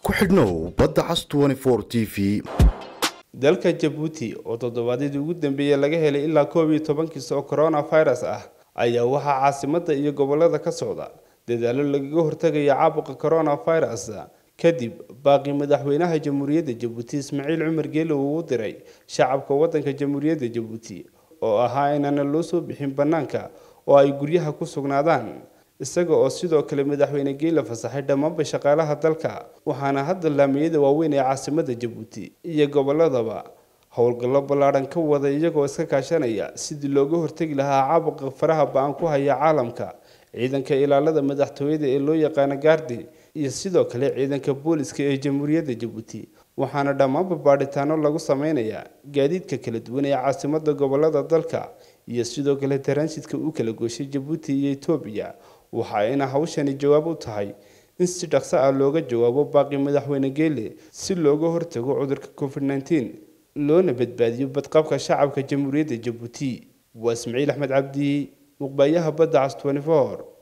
ku xidhnow badda cas t v dalka jabuuti oo toddobaadyadii ugu dambeeyey laga helay ilaa koob iyo toban kiis oo coronavirus ah ayaa waxaa caasimadda iyo gobolada ka socda dadaallo lagaga hortagaya caabuqa coronavirus kadib baaqi madaxweynaha jamhuuriyadda jabuuti ismaaciil cumar geele uu u diray shacabka waddanka jamhuuriyadda jabuuti oo ahaa inaana loo soo bixin bannaanka oo ay guryaha ku sugnaadaan isaga oo sidoo kale madaxweyne geele fasaxay dhammaanba shaqaalaha dalka waxaana hadda laamiyada waaweyn ee caasimadda jabuuti iyo goboladaba howlgallo ballaadhan ka wada iyagoo iska kaashanaya sidii looga hortegi lahaa caabuqa faraha ba-an ku haya caalamka ciidanka ilaalada madaxtooyada ee loo yaqaano gaardi iyo sidoo kale ciidanka booliska ee jamhuuriyadda jabuuti waxaana dhammaanba baadhitaano lagu sameynayaa gaadiidka kala duwan ee caasimadda gobolada dalka iyo sidoo kale taraansidka u kala gooshay jabuuti iyo etoobiya waxa ayna hawshani jawaab u tahay in si dhaqso ah looga jawaabo baaqi madaxweyne geele si looga hortago cudurka covid nneteen loona badbaadiyo badqabka shacabka jamhuuriyadda jabuuti waa ismaciil axmed cabdi muqbaayaha badda cas